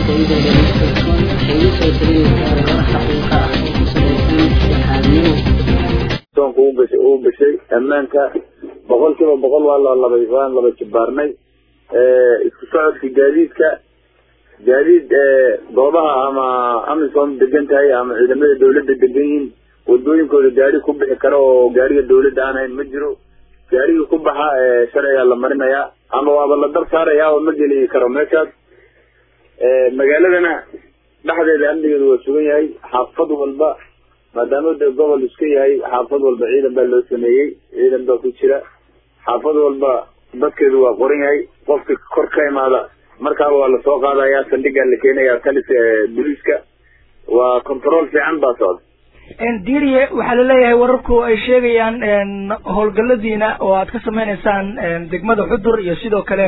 shayda dhalinyarada waxay u soo talinaysaa warar xaqiiqa ah oo ku salaysan dhexaadnimo soonka u gashay uu gashay ammaanka boqol kiiba boqol waa la laba waan laba jibaarnay isku socodka gaadiidka gaadiid goobaha ama amisom degan tahay ama ciidamada dawladda degan yihiin wadooyinkooda gaari ku bixi kara oo gaariga dawladda aan hayn ma jiro gaarigii ku baxa sharcigaa la marinayaa ama waaba la dab saaraya oo ma geli karo meeshaas magaaladana dhexdeeda amnigeedu waa sugan yahay xaafad walba maadaama de gobol iska yahay xaafad walba ciidan baa loo sameeyey ciidan baa ku jira xaafad walba dadkeedu waa qoran yahay qofka kor ka imaada markaaba waa lasoo qaadaya saldhigaa la keenaya talis boliiska waa control fiican baa socda diiriye waxaa laleeyahay wararku ay sheegayaan howlgaladiina oo aad ka sameyneysaan degmada xudur iyo sidoo kale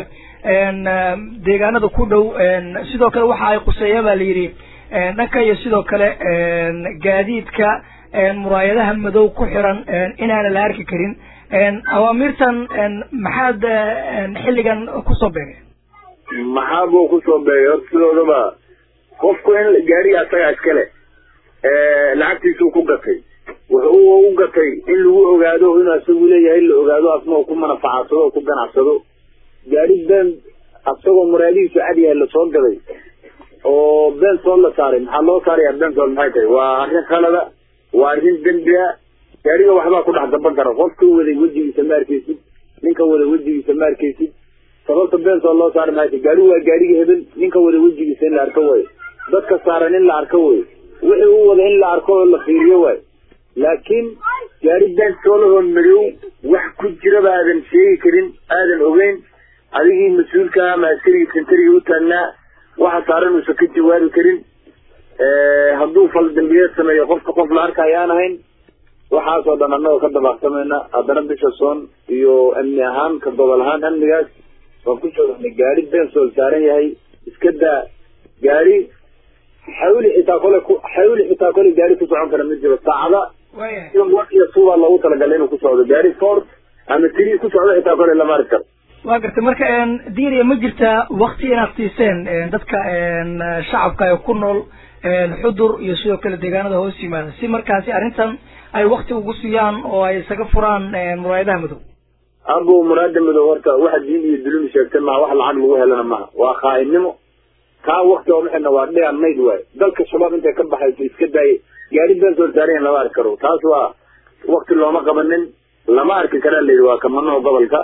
deegaanada ku dhow sidoo kale waxa ay quseeya ba la yidhi dhanka iyo sidoo kale gaadiidka muraayadaha madow ku xiran inaana la arki karin awaamirtan maxaad xilligan kusoo beegay maxaa buu kusoo beegay horta sidoodaba qofku in gaariga asaga iskale lacagtiisuu ku gatay wuxuu u gatay in lagu ogaado inuu asagu leeyahay la ogaado asna oo ku manafacadsado oo ku ganacsado gaari been asagoo muraadihiisu cad yahay lasoo gaday oo been sool la saaray maxaa loo saaraya been sool maxay tahay waa arrin khalada waa arrin dembi a gaariga waxbaa ku dhex gaban kara qofka waday wejigiisa ma arkeysid ninka wada wejigiisa ma arkeysid sababta been sool loo saaray maxay tahay gaarigu waa gaariga hebel ninka wada wejigiisa in la arko waayo dadka saaran in la arko waayo wixii u wada in la arko oo la fiiriyo waayo laakiin gaari been soolahoo madow wax ku jiraba aadan sheegi karin aadan ogeyn adigii mas-uulka ama askarigii sentariga u taagnaa waxa saaran uusan ka jawaabi karin hadduu fal dambiyeed sameeyo qofka qof la arka ayaan ahayn waxaasoo dhan annagoo ka dabaaqsamayna haddana bisha soon iyo amni ahaan ka gobol ahaan amnigaas waan ku joognay gaari bensool saaran yahay iska daa gaari xawli xitaa kole ku xawli xitaa kole gaari ku socon kara ma jiro saacada iyo suubaa loogu talagalay inuu ku socdo gaari ford ama tiri ku socdo xitaa kole lama arki karo waa gartay marka diiriya ma jirtaa wakti inaad siiseen dadka shacabka ee ku nool xudur iyo sidoo kale deegaanada hoos yimaada si markaasi arrintan ay wakti ugu siiyaan oo ay isaga furaan muraayadaha madow abo muraada madow horta waxa diin iyo dulumi sheegtay maha wax lacag lagu helana maha waa khaainnimo kaa wakti oo maxayna waa dheer mayd waayo dalka shabaab intay ka baxayso iska daaye gaari been soo saarayan lama arki karo taas waa wakti looma qabanin lama arki karaa layidhi waa kamanaho gobolka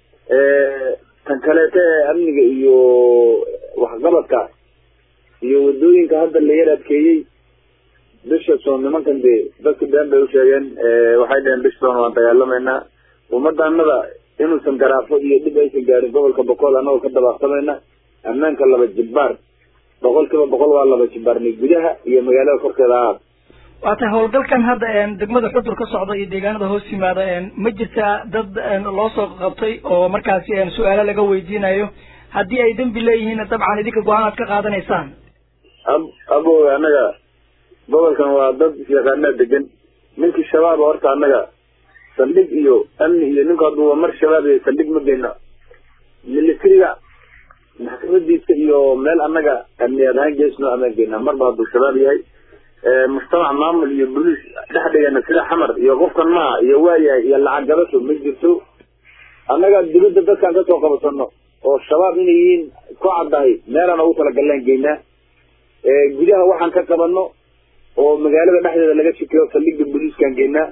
tan kaleeta ee amniga iyo waxqabadka iyo wadooyinka hadda la yar adkeeyey bisha soon nimankan dee dadka been bay usheegeen waxay dheheen bisha soon waan dagaalamayna ummadanada inuusan garaafo iyo dhib aysan gaarin gobolka boqol anagoo ka dabaaqsamayna ammaanka laba jibbaar boqol kiiba boqol waa laba jibbaarnay gudaha iyo magaalada korkeeda ahaad waa tahay howlgalkan hadda degmada xudur ka socda iyo deegaanada hoos yimaada ma jirtaa dad loo soo qabtay oo markaasi su-aalo laga weydiinayo haddii ay dembi leeyihiinna dabcan idinka go-aan aad ka qaadanaysaan ab abo annaga gobolkan waa dad isyaqaanaa degan ninkii shabaaba horta annaga saldhig iyo amni iyo ninku hadduu mar shabaab iyo saldhig ma geyno militariga maxkamadiisa iyo meel annaga amniyaad ahaan geesno amaan geynaa marba hadduu shabaab yahay mujtamac maamul iyo boliis dhex dhigana sida xamar iyo qofkan maaha iyo waayahay iyo lacag gabasho ma jirto annaga dibadda dadkaan kasoo qabasano oo shabaab inay yihiin ku caddahay meelaan ugu talagallaan geynaa gudaha waxaan ka qabano oo magaalada dhexdeeda laga shikeeyo saldhigga boliiskaan geynaa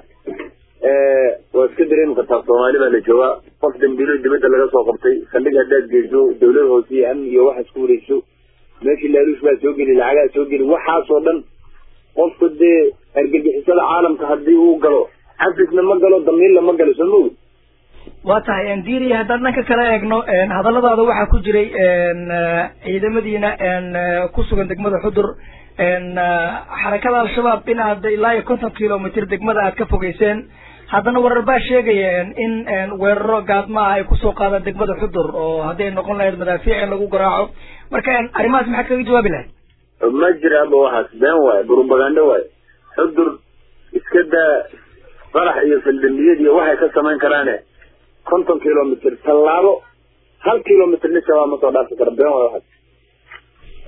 waa iska dareemi kartaa soomaali baa la joogaa qof dambiilo dibadda laga soo qabtay saldhig haddaad geyso dawlad hoose iyo amni iyo waxaad ku wareegso meeshii laaluush baa soo geli lacagaa soo geli waxaasoo dhan qofka dee argagixisada caalamka hadii uu galo xafisna ma galo damiinla ma galo soo maogi waa tahay diiriya haddaan dhanka kala eegno hadalladaada waxaa ku jiray ciidamadiina ku sugan degmada xudur xarakada al-shabaab in aad ilaa iyo konton kilomitr degmada aad ka fogeyseen haddana warar baa sheegaya in weeraro gaadma ah ay kusoo qaadaan degmada xudur oo hadday noqon lahayd madaafiic in lagu garaaco marka arrimahaas maxaad kaga jawaabi lahayd ma jira aba waxaas been waayo brobagando waayo xudur iska daa qarax iyo faldambiyad iyo waxay ka samayn karaane konton kilomitr tallaabo hal kilomitr nin shabaab ma soo dhaafi kara been waayo waxaas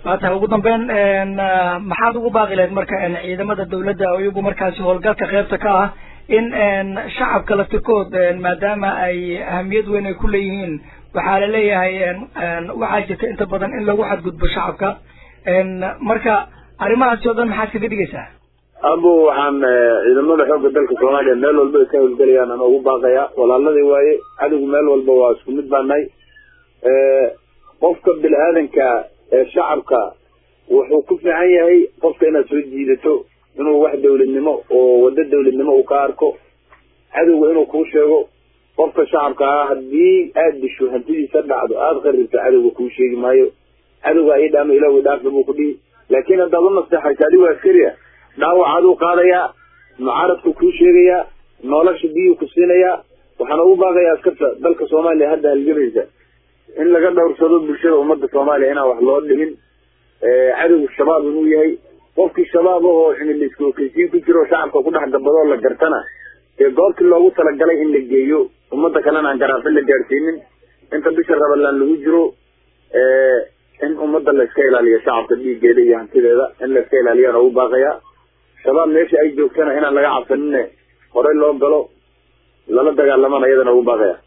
waa tahay ugu dambeyn maxaad ugu baaqi lahayd marka ciidamada dawladda oo iyagu markaasi howlgalka qeybta ka ah in shacabka laftirkood maadaama ay ahamiyad weyn ay ku leeyihiin waxaa la leeyahay waxaa jirta inta badan in lagu xadgudbo shacabka marka arrimahaasi oo dhan maxaad kaga dhigaysaa abo waxaan ciidamada xoogga dalka soomaaliya meel walba ay ka howlgelayaan ana ugu baaqaya walaaladii waaye cadowgu meel walba waa isku mid baa nahay qofka bini aadanka ee shacabka wuxuu ku fiican yahay qofka inaad soo jiidato inuu wax dawladnimo oo wado dawladnimo uu ka arko cadowga inuu kuu sheego qofka shacabka ah haddii aada disho hantidiisa dhacdo aada qaribto cadowga kuu sheegi maayo cadowga ii dhaama ilaah dhaafa buu ku dhihi laakiin haddaad u nasteexayso adigoo askari ah dhaawacaaduu qaadayaa mucaaradku kuu sheegayaa nolosha biyuu ku siinayaa waxaana ugu baaqayaa askarta dalka soomaaliya hadda halgamaysa in laga dhowrsado bulshada ummadda soomaaliya inaan wax loo dhimin cadowgu shabaab inuu yahay qofkii shabaab ahoo cimiliska okeysiin ku jiro shacabka ku dhex gabadoo la gartana ee goobtii loogu talagalay in la geeyo ummadda kalena aan garaafin la gaadhsiinin inta bisha rabalaan lagu jiro in ummadda la iska ilaaliyo shacabka dhiiggeeda iyo hantideeda in la iska ilaaliyaan ugu baaqayaa shabaab meesha ay joogtana inaan laga cabsanine horey loo galo lala dagaalamana iyadana ugu baaqaya